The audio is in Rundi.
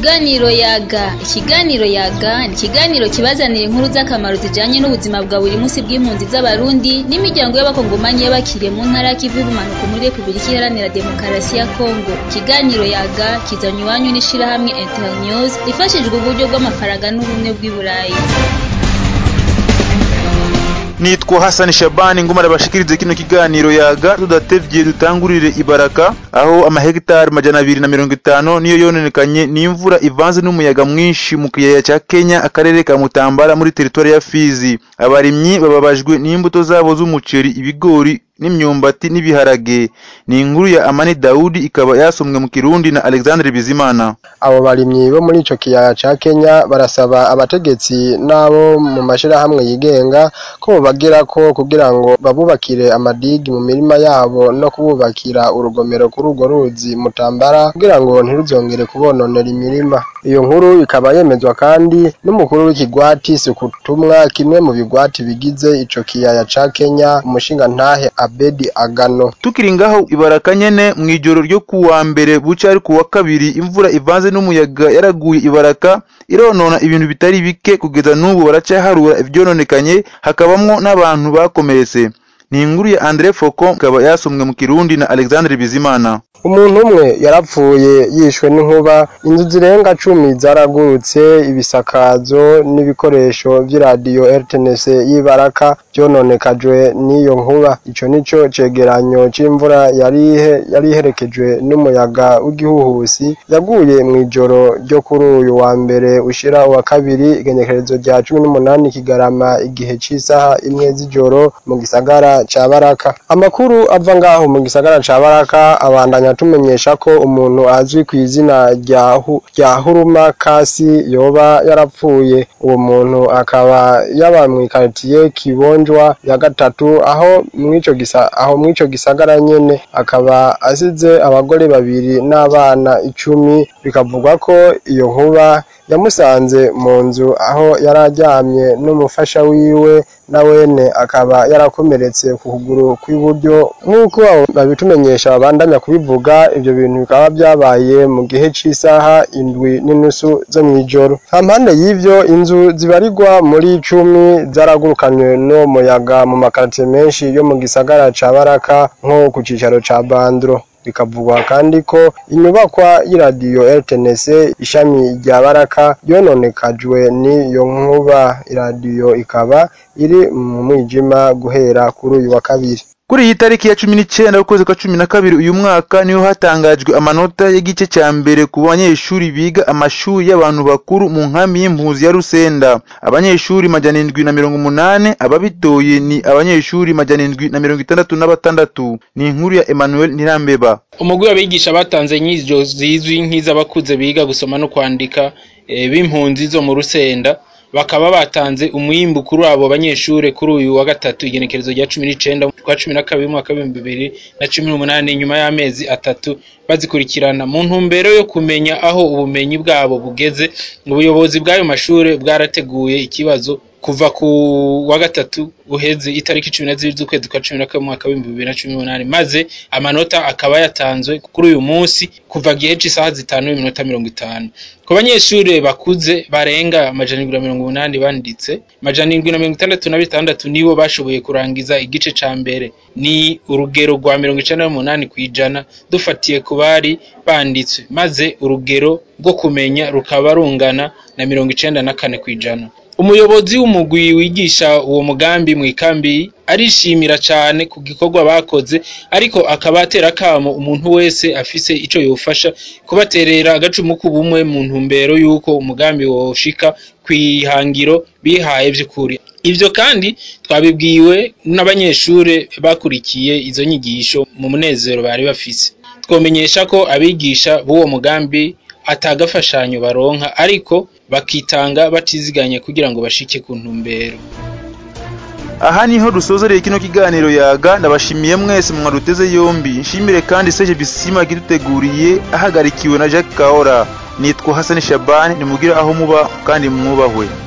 Ikiganiro yaga ikiganiro yaga ni ikiganiro kibazanira inkuru z'akamaro zijanye n'ubuzima bwa buri munsi bw'impunzi z'abarundi n'imiryango y'abakongomanyi y'abakiriye mu ntara y'ikivu y'ubumanuko muri repubulika iharanira demokarasi ya kongo ikiganiro yaga kizanye iwanyu n'ishirahamwe internews ifashijwe uburyo bw'amafaranga n'ubumwe bw'i burayi nitwa hasani shabani nguma arabashikirize kino kiganiro yaga tudatevye dutangurire ibaraka aho amahegitari majana abiri na mirongo itanu niyo yononekanye n'imvura ivanze n'umuyaga mwinshi mu kiyaya ca kenya akarere ka mutambara muri teritwari ya fizi abarimyi bababajwe n'imbuto zabo z'umuceri ibigori n'imyumbati n'ibiharage ni inkuru ya amani dawudi ikaba yasomwe mu kirundi na alexandre bizimana abo barimyi bo muri ico kiyaya ca kenya barasaba abategetsi n'abo mu mashirahamwe yigenga ko bobagirako kugira ngo babubakire amadigi mu mirima yabo no kububakira urugomero kuri urwo ruzi mutambara kugira ngo ntiruzongere kubononera imirima iyo nkuru ikaba yemezwa kandi n'umukuru w'ikigwati sukutumwa kimwe mu bigwati bigize ico kiyaya ca kenya umushingantahe abedi agano tukiri ngaho ibaraka nyene mw'ijoro ryo kuwa mbere buca ari kuwa kabiri imvura ivanze n'umuyaga yaraguye ibaraka ironona ibintu bitari bike kugeza n'ubu baracaharura ivyononekanye hakabamwo n'abantu bakomeretse ni inkuru ya Andre Foko ikaba yasomwe mu Kirundi na Alexandre Bizimana umuntu umwe yarapfuye yishwe n'inkuba inzu zirenga cumi zaragurutse ibisakazo n'ibikoresho vy'iradiyo RTNC y'ibaraka vyononekajwe n'iyo nkuba ico nico cegeranyo c'imvura yarihe yari iherekejwe n'umuyaga w'igihuhusi yaguye mw'ijoro ryo kuri uyu wa mbere ushira uwa kabiri igenekerezo rya cumi n'umunani kigarama igihe c'isaha imwe z'ijoro mu gisagara ca baraka amakuru ava ngaho mu gisagara ca baraka abandanya tumenyesha ko umuntu azwi ku izina rya rya huruma kasi yoba yarapfuye uwo muntu akaba yaba mw'ikaritiye kibonjwa ya gatatu aho mw'ico gisa aho mw'ico gisagara nyene akaba asize abagore babiri n'abana icumi bikavugwa ko iyo nkuba yamusanze mu nzu aho yari aryamye n'umufasha wiwe na wene akaba yarakomeretse ku kuguru kw'iburyo nk'uko babitumenyesha babandanya kubivuga ivyo bintu bikaba vyabaye mu gihe c'isaha indwi n'inusu zo mw'ijoro hampande y'ivyo inzu zibarirwa muri cumi zaragurukanywe n'uwo muyaga mu makaritiye menshi yo mu gisagara ca baraka nko ku cicaro ca bandro bikavugwa kandi ko inyubakwa y'iradiyo RTNC ishami rya Baraka yononekajwe n'iyo nkuba iradiyo ikaba iri mu mwijima guhera kuri uyu wa kabiri kuri iyi tariki ya cumi n'icenda ukwezi kwa cumi na kabiri uyu mwaka niho hatangajwe amanota y'igice ca mbere ku banyeshuri biga amashuri y'abantu bakuru mu nkambi y'impuzi ya Rusenda abanyeshuri majana indwi na mirongo umunane ababitoye ni abanyeshuri majana indwi na mirongo itandatu na batandatu ni inkuru ya Emmanuel Ntirambeba umugwi w'abigisha batanze inyigisho zizwi nk'iz'abakuze biga gusoma no kwandika e, b'impunzi zo mu Rusenda bakaba batanze umwimbu kuri abo banyeshure kuri uyu wa gatatu igenekerezo rya cumi n'icenda kwa cumi na kabiri umwaka w'ibihumbi bibiri na cumi n'umunani nyuma y'amezi atatu bazikurikirana mu ntumbero yo kumenya aho ubumenyi bwabo bugeze ubuyobozi bw'ayo mashure bwarateguye ikibazo kuva ku wa gatatu uheze itariki cumi na zibiri z'ukwezi kwa cumi na kabiri umwaka w'ibihumbi bibiri na cumi n'umunani maze amanota akaba yatanzwe kuri uyu munsi kuva gihe c'isaha zitanu n'iminota mirongo itanu ku banyeshure bakuze barenga amajana indwi na mirongo umunani banditse amajana indwi na mirongo itandatu na bitandatu nibo bashoboye kurangiza igice ca mbere ni urugero rwa mirongo icenda n'umunani kw'ijana dufatiye ku bari banditswe maze urugero rwo kumenya rukaba rungana na mirongo icenda na kane kw'ijana umuyobozi w'umugwi wigisha uwo mugambi mw'ikambi arishimira cane ku gikorwa bakoze ariko akaba atera akamo umuntu wese afise ico yofasha kubaterera agacumu k'ubumwe mu ntumbero y'uko umugambi woshika kw'ihangiro bihaye vy'ukuri ivyo kandi twabibwiwe n'abanyeshure bakurikiye izo nyigisho mu munezero bari bafise twomenyesha ko abigisha b'uwo mugambi atagafashanyo baronka ariko bakitanga batiziganye kugira ngo bashike ku ntumbero aha niho dusozereye kino kiganiro yaga ndabashimiye mwese mwaduteze yombi nshimire kandi Serge Bisima kiduteguriye ahagarikiwe na Jacques Kaora nitwa Hassan Shabani nimugire aho muba kandi mwubahwe